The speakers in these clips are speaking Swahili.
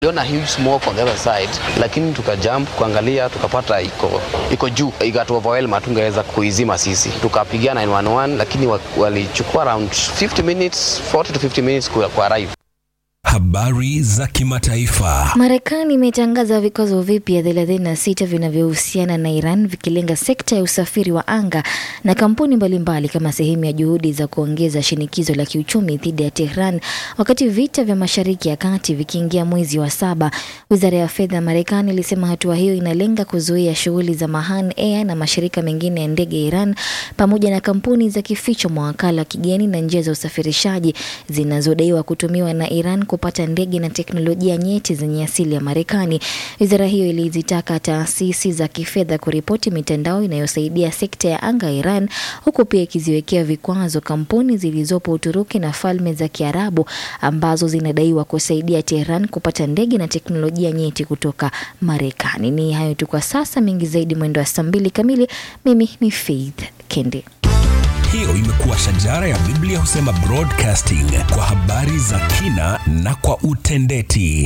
Tuliona huge smoke on the other side, lakini tukajump kuangalia, tukapata iko iko juu, ikatu overwhelm, hatungeweza kuizima sisi. Tukapigia 911 lakini wa- walichukua around 50 minutes, 40 to 50 minutes ku ku arrive. Habari za kimataifa. Marekani imetangaza vikwazo vipya 36 vinavyohusiana na Iran vikilenga sekta ya usafiri wa anga na kampuni mbalimbali kama sehemu ya juhudi za kuongeza shinikizo la kiuchumi dhidi ya Tehran wakati vita vya Mashariki ya Kati vikiingia mwezi wa saba. Wizara ya fedha ya Marekani ilisema hatua hiyo inalenga kuzuia shughuli za Mahan Air na mashirika mengine ya ndege ya Iran pamoja na kampuni za kificho, mawakala wa kigeni na njia za usafirishaji zinazodaiwa kutumiwa na Iran kupata ndege na teknolojia nyeti zenye asili ya Marekani. Wizara hiyo ilizitaka taasisi za kifedha kuripoti mitandao inayosaidia sekta ya anga ya Iran, huku pia ikiziwekea vikwazo kampuni zilizopo Uturuki na Falme za Kiarabu ambazo zinadaiwa kusaidia Tehran kupata ndege na teknolojia nyeti kutoka Marekani. Ni hayo tu kwa sasa, mengi zaidi mwendo wa saa mbili kamili. Mimi ni Faith Kende. Hiyo imekuwa shajara ya Biblia husema broadcasting kwa habari za kina na kwa utendeti.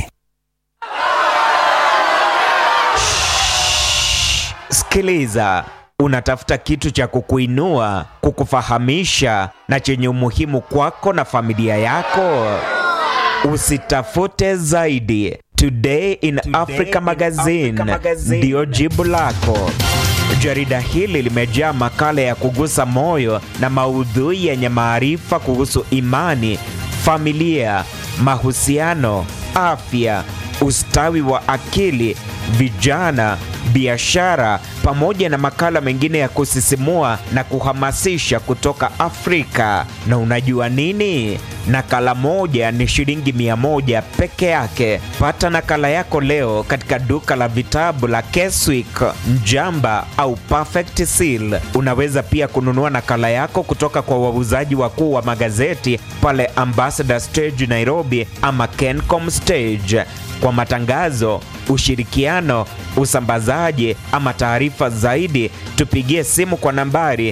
Sikiliza, unatafuta kitu cha kukuinua, kukufahamisha na chenye umuhimu kwako na familia yako. Usitafute zaidi. Today in Africa Magazine ndiyo jibu lako. Jarida hili limejaa makala ya kugusa moyo na maudhui yenye maarifa kuhusu imani, familia, mahusiano, afya, ustawi wa akili, vijana, biashara pamoja na makala mengine ya kusisimua na kuhamasisha kutoka Afrika. Na unajua nini? Nakala moja ni shilingi mia moja peke yake. Pata nakala yako leo katika duka la vitabu la Keswick, Njamba au Perfect Seal. Unaweza pia kununua nakala yako kutoka kwa wauzaji wakuu wa magazeti pale Ambassador Stage Nairobi ama Kencom Stage. Kwa matangazo, ushirikiano, usambazaji ama taarifa zaidi, tupigie simu kwa nambari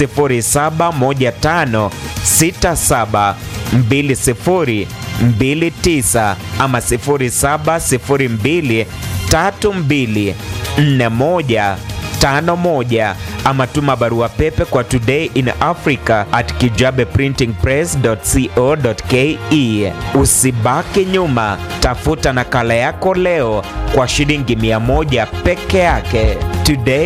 0715672029 ama 0702324151 ama tuma barua pepe kwa today in africa at kijabeprintingpress.co.ke. Usibaki nyuma, tafuta nakala yako leo kwa shilingi 100 peke yake. Today